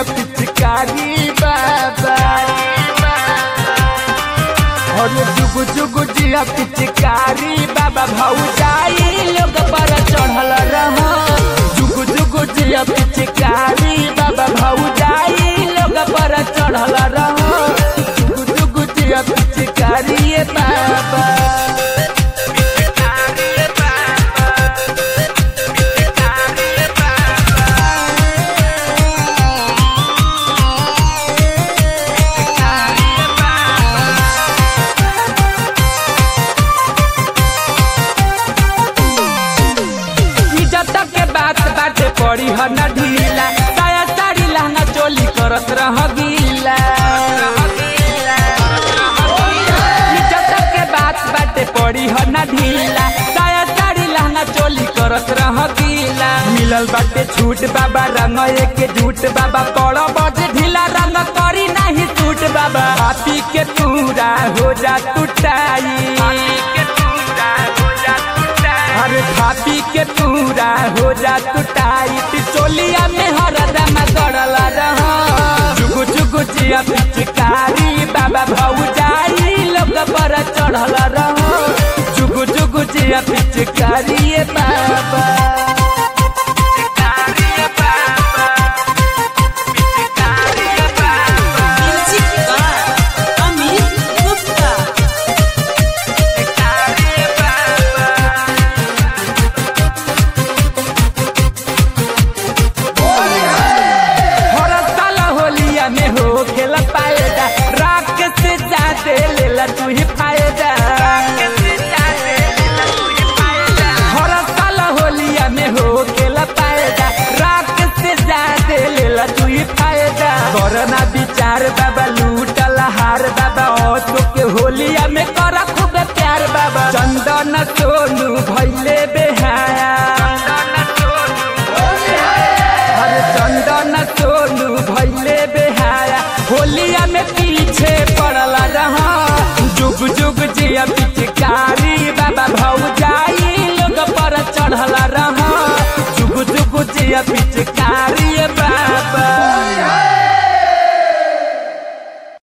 पिचकारी बाबा और जुगु जुगु जिया पिचकारी बाबा भौजाई लोग पर चढ़ल रह जुगु जुगु जिया पिचकारी बाबा भौजाई लोग पर चढ़ल रह जुगु जुगु जिया पिचकारी ये बाबा इज्जत के बात बाटे पड़ी ह न ढीला साया साड़ी लहंगा चोली करत रह गीला इज्जत के बात बाटे पड़ी ह न ढीला साया साड़ी लहंगा चोली करत रह गीला मिलल बाटे छूट बाबा रंग एक झूठ बाबा पड़ो बजे ढीला रंग करी नहीं टूट बाबा आपी के पूरा हो जा टूटाई अरे भाभी के पूरा हो जा टूटाई पिचोलिया में हरदम गड़ल रह जुगु जुगु जिया पिचकारी बाबा भौजाई लोग पर चढ़ल रह जुगु जुगु जिया पिचकारी ये बाबा Music by Amit Gupta. हर साल होलिया में हो खेला पाएगा राख से जाते लेला तू ही फायदा हर साल होलिया में हो खेला पाएगा राख से जाते लेला तू ही फायदा करना विचार बाबा लूटल हार बाबा ओ तो के होलिया में करा खूब प्यार बाबा चंदन सोनू भैले बेहाया अरे चंदन सोनू भैले बेहाया होलिया में पीछे पड़ल रहा जुग जुग जिया पिचकारी बाबा भौजाई लोग पर चढ़ल रहा जुग जुग जिया पिचकारी बाबा